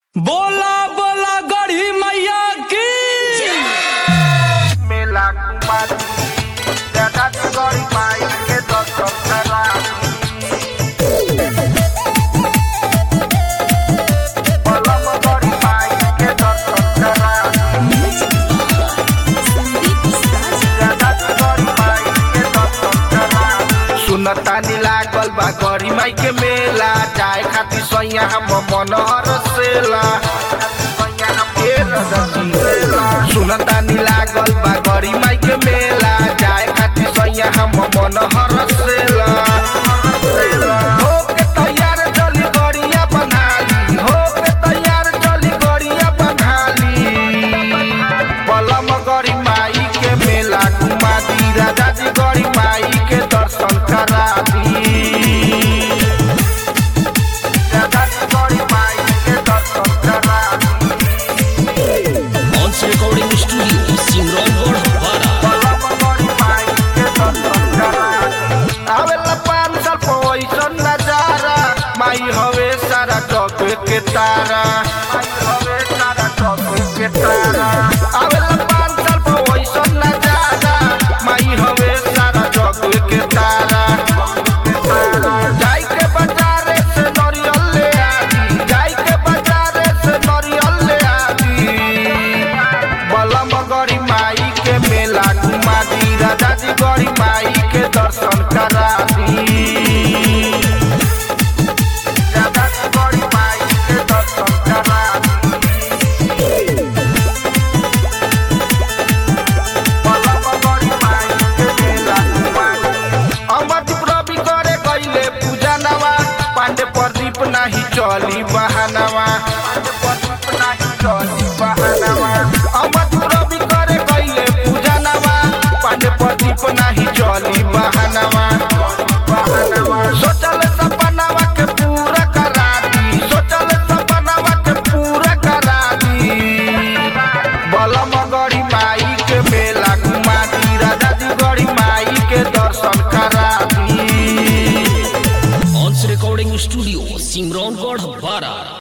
बोला बोला गढ़ी मैया की मेला कुमारी दादा गरी माई के दर्शन करा पलम गरी माई के दर्शन करा दादा गरी माई के दर्शन करा सुनतानी लागल बा गरी माई के मेला जाए खातिर सैया हम मन हरसेला सुनतानी लागल बा गरी माई के मेला जाए खातिर सैया हम मन हरसेला हो के तैयार चली गड़िया बंधाली हो के तैयार चली गड़िया बंधाली पलम गरी माई के मेला घुमा दी राजा जी गरी माई के दर्शन करा दी राजा जी गरी माई के दर्शन करा दी ऑन्स रिकॉर्डिंग स्टूडियो सिमरन गढ़ पलम गरी माई के दर्शन करा दी आवेला पाँच साल पैसन नजारा माई हवे सारा जग के तारा माई हवे सारा जग के तारा आवेला पाँच साल पैसन नजारा माई हवे सारा जग के तारा जाई के बाजारे से नरियल ले आदी जाई के बाजारे से नरियल ले आदी बलम गरी माई के मेला घुमा दी राजा जी गरी माई के दर्शन करा दी राजा जी गरी माई के दर्शन करा दी बलम गरी माई के मेला घुमा दी अमरदीप रवि करे कैले पूजा नवा पांडे प्रदीप नाही चली बहानवा पांडे प्रदीप नाही चली बहानवा अमरदीप रवि करे कैले पूजा नवा पांडे प्रदीप नाही चली बहानवा सोचल सपनावा के पूरा करा दी सोचल सपनावा के पूरा करा दी बलम गड़ी माई के मेला घुमा दी राजा जी गड़ी माई के दर्शन करा दी ऑन्स रिकॉर्डिंग स्टूडियो सिमरन गढ़ बारा